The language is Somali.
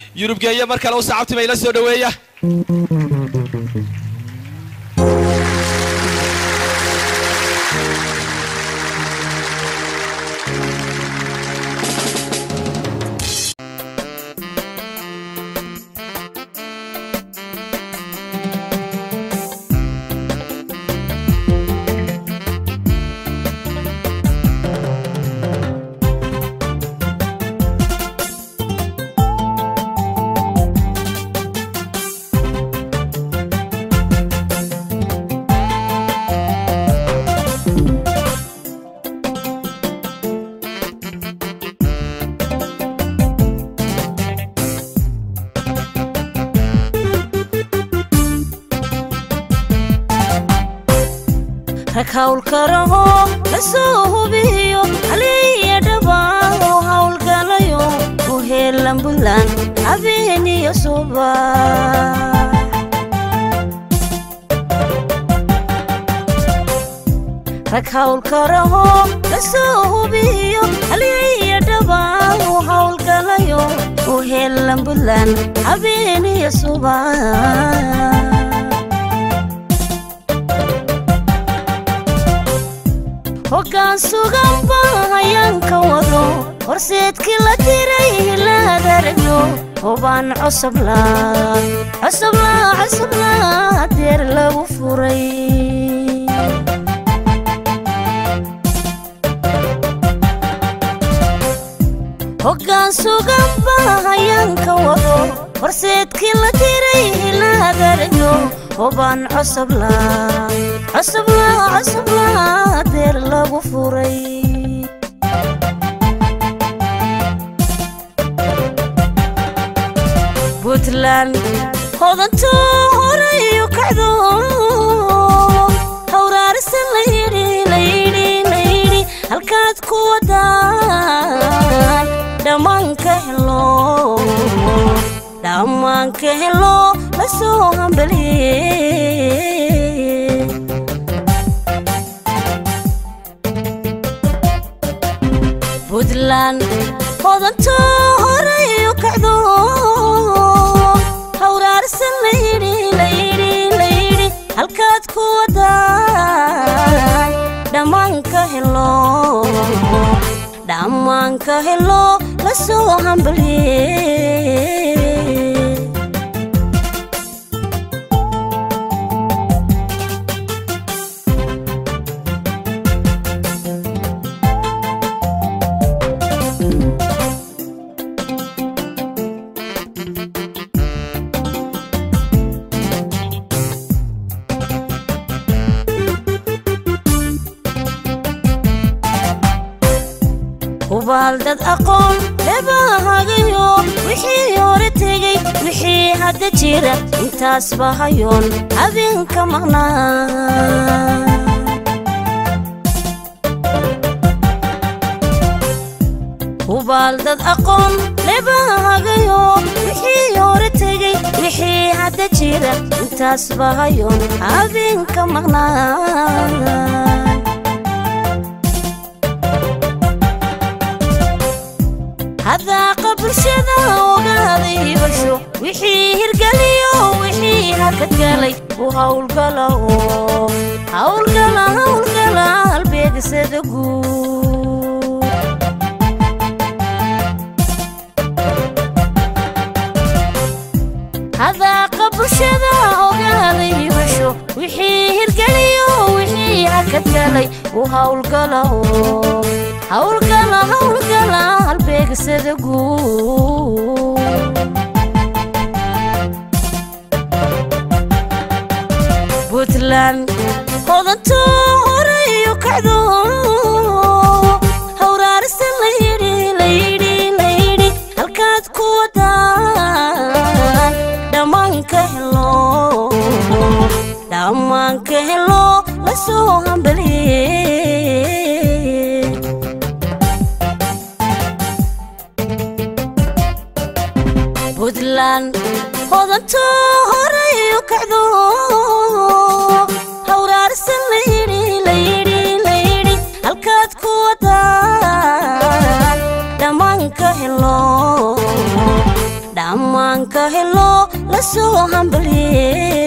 yurubgeeye mar kale u sacabtima ila soo dhoweeya rag hawlkaraho la soo hubiyo haliya dhabaao hawlgalayo u heelan buntland habeeniyo suba rag hawlkaraho la soo hubiyo haliya dhabaao hawlgalayo u heelan buntland habeeniyo suba hoggaan sugan baa hayaanka wado horseedkii la diray hilaad aragyo hobaan cosobla cosobla cosobla deer lagu furay hoggaan sugan baa hayaanka wado horseedkii la diray hilaad aragyo hobaan cosobla cosobla cosobla deer lagu furay puntland hodanto horayo kacdo hawraarisan layidhi layidhi layidhi halkaad ku wadaan dhammaanka helo dhammaanka helo la soo hambaliye puntland hodanto horayo kacdo hawraarsan layidhi layidhi layidhi halkaad ku wadaan dhammaanka helo dhammaanka helo la soo hambaliye hubaal dad aqoon lebahagayo wixii hore tegey wixii hadda jira intaas bahayoon habeenka maqnaa hubaal dad aqoon lebahagayo wixii hore tegey wixii hadda jira intaas bahayoon habeenka maqnaa hadaaqa bulshada ogaada hibasho wixii hirgeliyo wixii hakadgalay u hawlgala oo hawlgala hawlgala halbeegisada guud hadaaqa bulshada ogaada hibasho wixii hirgeliyo wixii hakadgalay u hawlgala oo hawlgala hawlgala halbeegisada guud puntland hodanto horayo kacdo hawraarisan layidhi layidhi layidhi halkaad ku wadaan dhammaanka helo dhammaanka helo la soo hambaliye puntland hodanto horayo kacdo hawraarisan layidhi layidhi layidhi halkaad ku wadaan dhammaanka helo dhammaan aan ka helo la soo hambalye